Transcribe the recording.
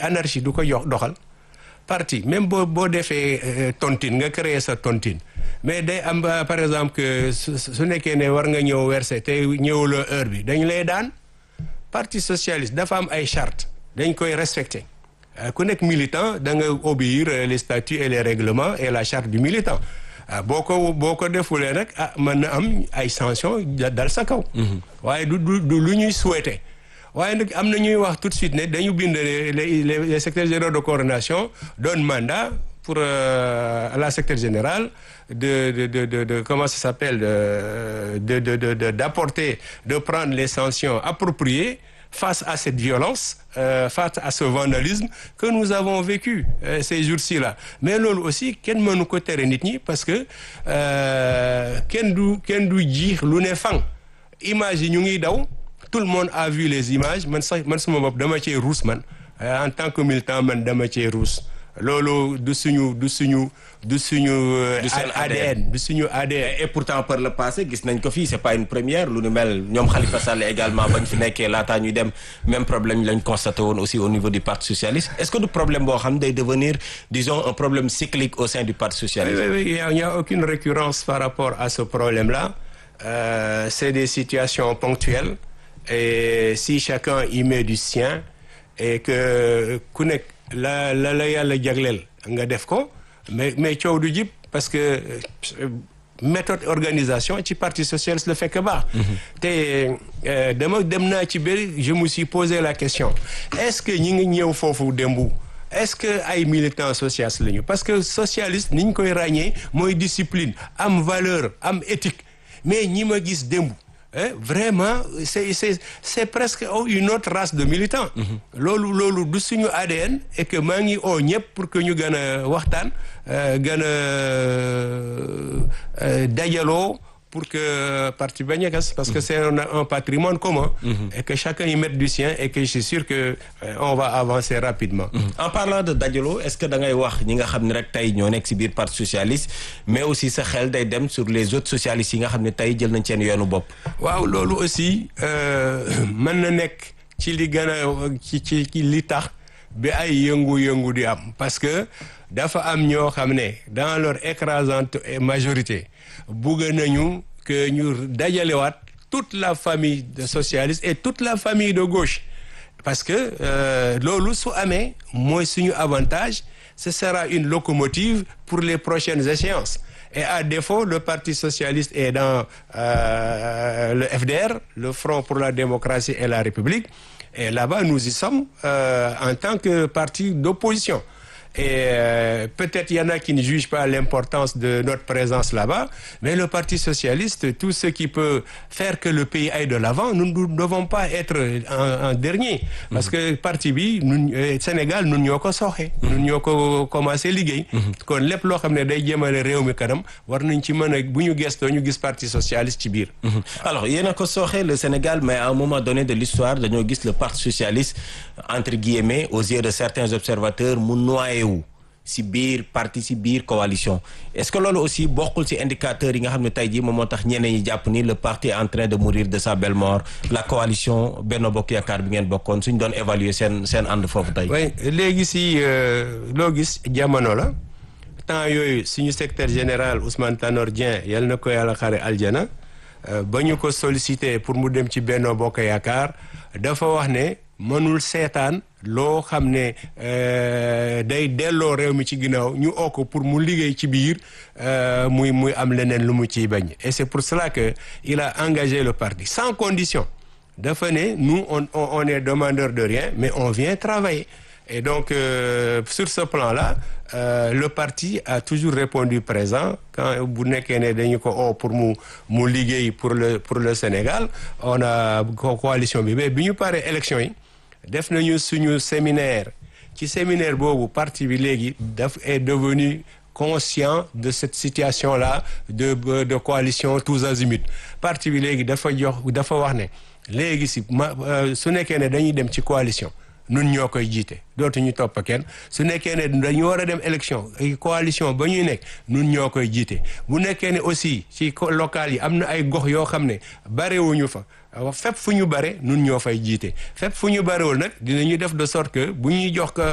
anarchie du ko jox doxal parti même boo boo defee tontine nga créer sa tontine mais day am par exemple que su nekkee ne war nga ñëw verser te ñëwuloo heure bi dañ lay daan parti socialiste dafa am ay charte dañ koy respecter ku nekk militant da nga obéir les statuts et les règlements et la charte du militant boo ko boo ko defulee nag ah mën na am ay sanctions dal sa kaw waaye du du du lu ñuy souhaiter waaye nag am na ñuy wax tout de suite ne dañu bind les les secrétaires généraux de coordination donne mandat pour euh, la secrétaire générale de de de de, de comment ça s'appelle de de de de d'apporter de prendre les sanctions appropriées face à cette violence euh, face à ce vandalisme que nous avons vécu euh, ces jours-ci là mais loolu aussi kenn mënu ko tere nit ñi parce que kenn du kenn du jiix lu ne fang image yi ñu ngi daw tout le monde a vu les images man sax man sama bopp dama cee ruus man en tant que militant man dama cee ruus loolu du suñu du suñu du suñu ADN du suñu ADN et pourtant par le passé gis nañ ko fii c'est pas une première lu nu mel ñoom Khalifa Sall également bañ fi nekkee laataa ñuy dem même problème lañ constaté woon aussi au niveau du parti socialiste est-ce que du problème boo xam ne day devenir disons un problème cyclique au sein du parti socialiste oui, oui, oui. il n'y a aucune récurrence par rapport à ce problème-là euh, c'est des situations ponctuelles et si chacun y met du sien et que ku nekk la la la yàlla jagleel nga def ko mais mais coow du jib parce que méthode organisation ci parti socialiste la fekk baax te dama dem naa ci bëri je me suis posé la question est-ce que ñi ngi ñëw foofu démbu est-ce que ay militants socialistes lañu parce que socialiste ni ñu koy ràññee mooy discipline am valeur am éthique mais ñi ma gis démb Eh, vraiment c'est c'est c'est presque une autre race de militants loolu loolu du suñu ADN et que maa ngi oo ñëpp pour que ñu gën a waxtaan gën a dajaloo pour que parti bañ a gas parce que c'est un, un patrimoine commun et que chacun y mette du sien et que je suis sûr que on va avancer rapidement en parlant de dajaloo est-ce que da ngay wax ñi nga xam ne rek tey ñoo nekk ci biir parti socialiste mais aussi sa xel day dem sur les autres socialistes yi nga xam ne tey jël nañ seen yoonu bopp waaw loolu aussi mën na nekk ci li gën a ci ci li tax bi ay yëngu-yëngu di am parce que dafa am ñoo xam ne dans leur écrasante majorité bugg nañu que ñu dajalewaat toute la famille de socialistes et toute la famille de gauche parce que loolu su amee mooy suñu avantage ce sera une locomotive pour les prochaines échéances et à défaut le parti socialiste est dans euh, le FDR le Front pour la démocratie et la République et là-bas nous y sommes euh, en tant que parti d'opposition et euh, peut-être il y en a qui ne jugent pas l'importance de notre présence là-bas mais le Parti socialiste tout ce qui peut faire que le pays aille de l'avant nous ne devons pas être en, en dernier parce que parti bi ñun Sénégal ñun ñoo ko sooxe ñun ñoo ko commencé liggéey kon lépp loo xam ne day jëmale réew mi kanam war nañ ci mën a bu ñu gestoo ñu gis Parti socialiste ci biir alors yéen a ko sooxe le Sénégal mais à un moment donné de l'histoire dañoo gis le Parti socialiste entre guillemets aux yeux de certains observateurs mu noyé wu si biir parti si biir coalition est-ce que loolu aussi bokkul si indicateurs yi nga xam ne tey jii moom moo tax ñeneen ñi jàpp ni le parti est en train de mourir de sa belle mort la coalition Benno Bokk Yaakaar bi ngeen bokkoon suñ doon évaluer seen seen ànd foofu tey. oui léegi si loo gis jamono la temps yooyu suñu secrétaire général Ousmane Tanor Dieng yal na ko yàlla xare aljana ba ñu ko sollicité pour mu dem ci Benno Bokk Yaakaar dafa wax ne mënul seetaan loo xam ne day delloo réew mi ci ginnaaw ñu oo ko pour mu liggéey ci biir muy muy am leneen lu mu ciy bañ et c'est pour cela que il a engagé le parti sans condition dafa ne nous on on est demandeur de rien mais on vient travailler et donc euh, sur ce plan-là euh, le parti a toujours répondu présent quand bu nekkee ne dañu ko oo pour mu mu liggéey pour le pour le Sénégal on a coalition bi mais bi ñu paree élection yi def nañu suñu séminaire ci séminaire boobu parti bi léegi daf est devenu conscient de cette situation-là de de coalition tous azimuts parti bi léegi dafa jox dafa wax ne léegi si ma su nekkee ne dañuy dem ci coalition nun ñoo koy jiite dootuñu topp kenn su nekkee ne dañu war a dem élection coalition ba ñuy nekk nun ñoo koy jiite bu nekkee ne aussi ci local yi am na ay gox yoo xam ne barewuñu fa fépp fu ñu bare nun ñoo fay jiite fépp fu ñu barewul nag dinañu def de sorte que bu ñuy jox